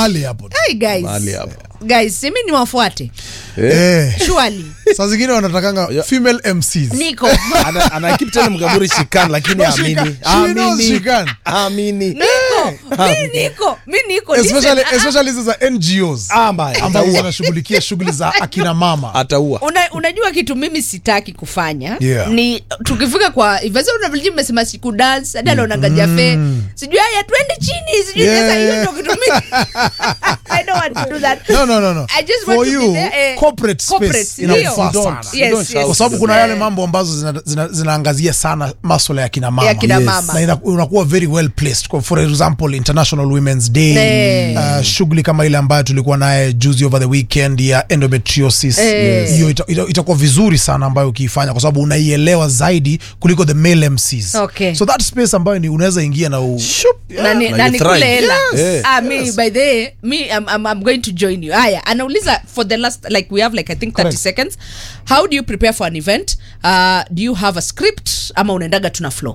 mahali hapo tu. Hey guys. Mahali hapo. Guys, simi niwafuate. Eh. Surely. saa zingine wanatakanga female mcs Niko. Ana, ana keep telling Mkamburi she can lakini No, she amini. can. She knows she can. Amini. Niko. Mi niko. Mi niko. especially, Listen, especially hizi za ngos Ah, mbaya. ambazo Ataua. zinashughulikia shughuli za akina mama Ataua. Una, unajua kitu mimi sitaki kufanya Yeah. ni tukifika kwa ivasa unavyoji mmesema siku dance hadi anaonaga jafe sijui haya twende chini sijui Yeah. sasa hiyo ndio kitu mimi I don't want to do that no, no, no, no. I just For want to you, be there, eh, corporate space corporate, inakufaa ndio. sana. Yes, Don't shout. yes. kwa sababu kuna Eh. yale mambo ambazo zina- zina- zinaangazia sana maswala ya kina mama Ya kina Yes. mama. na ina- unakuwa very well placed Kwa- for example international women's day Eh. uh, shughuli kama ile ambayo tulikuwa naye juzi over the weekend ya endometriosis Eh. hiyo ita, ita, itakuwa vizuri sana ambayo ukiifanya kwa sababu unaielewa zaidi kuliko the male mcs Okay. so that space ambayo ni unaweza ingia na u... na ni- Na na you nikule thrive. hela Yes. ah, me by the way, me I'm, I'm, I'm going to join you haya anauliza for the last like we have like i think 30 Correct. seconds how do you prepare for an event uh, do you have a script ama unaendaga tuna flow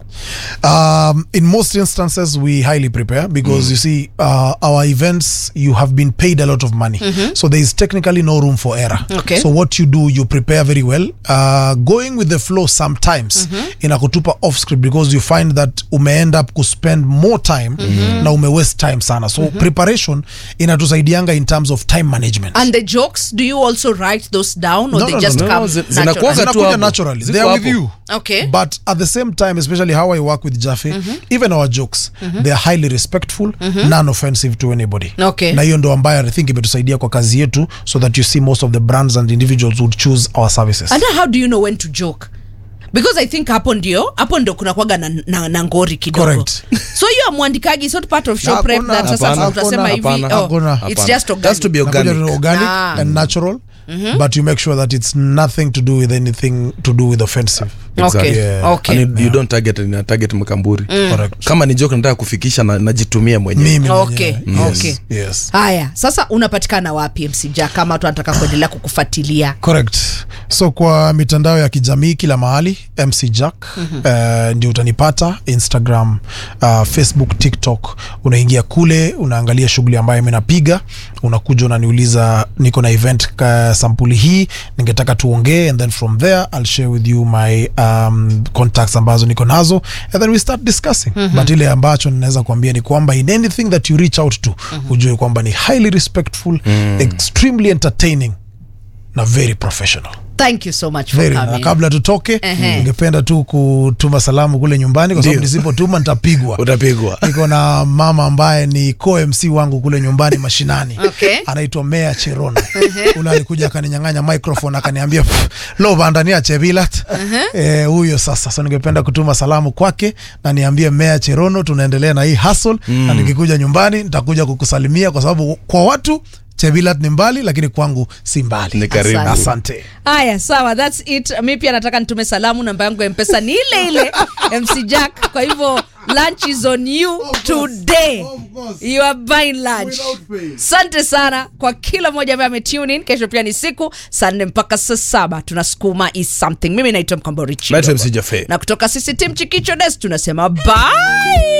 Um, in most instances, we highly prepare because you see, uh, our events, you have been paid a lot of money. So there is technically no room for error. Okay. So what you do, you prepare very well. Uh, going with the flow sometimes inakutupa off script because you find that ume end up to spend more time na ume waste time sana. So preparation inatusaidianga in terms of time management. and the jokes do you also write those down or No, they no, just no, come zi- naturally? zinakuwaga tu Zinakuja hapo. naturally. Ziko They are with hapo. you. okay But at the same time, especially how I work with Jaffe, even our jokes, they are highly respectful, non-offensive to anybody. Okay. Na hiyo ndo ambayo I think imetusaidia kwa kazi yetu so that you see most of the brands and individuals would choose our services. and how do you know when to joke because i think hapo ndio hapo ndio kuna kwaga na, na, na ngori kidogo Correct. so hiyo amwandikagi it's not part of show prep Hakuna, that sasa hapana, tutasema hivi hapana, oh, hakuna. it's Hapana. just It has to be organic. Nakuja to organic. organic Ah. and natural, but you make sure that it's nothing to do with anything to do with offensive. okay Yeah. okay And you don't target na target mkamburi Correct. kama ni joke nataka kufikisha na, najitumia mwenyewe Mimi Okay, mwenyewe. Yes, okay. yes. haya sasa unapatikana wapi mc jack kama watu wanataka kuendelea kukufuatilia correct so kwa mitandao ya kijamii kila mahali mc jack uh, ndio utanipata instagram uh, facebook tiktok unaingia kule unaangalia shughuli ambayo minapiga unakuja unaniuliza niko na event ka sampuli hii ningetaka tuongee and then from there i'll share with you my um, contacts ambazo niko nazo and then we start discussing but ile ambacho ninaweza kuambia ni kwamba in anything that you reach out to ujue kwamba ni highly respectful extremely entertaining na very professional thank you so much for very na coming kabla tutoke Ehe. ningependa tu kutuma salamu kule nyumbani kwa sababu Ndio. nisipotuma nitapigwa utapigwa niko na mama ambaye ni co mc wangu kule nyumbani mashinani Okay. anaitwa mea cherono ule alikuja akaninyang'anya microphone akaniambia "Pff, lo bandania chevilat eh, huyo sasa so ningependa kutuma salamu kwake na niambie mea cherono tunaendelea na hii hustle na nikikuja nyumbani nitakuja kukusalimia kwa sababu kwa watu chevilat ni mbali lakini kwangu si mbali Ni karibu. Asante. asante haya sawa thats it mi pia nataka nitume salamu namba yangu ya mpesa ni ile ile mc jack kwa hivyo lunch is on you today you are buying lunch asante sana kwa kila mmoja ambaye ametune in kesho pia ni siku saa nne mpaka saa saba tunasukuma is something mimi naitwa mkamborichi naitwa mc jafe na kutoka sisi tim chikicho des tunasema bye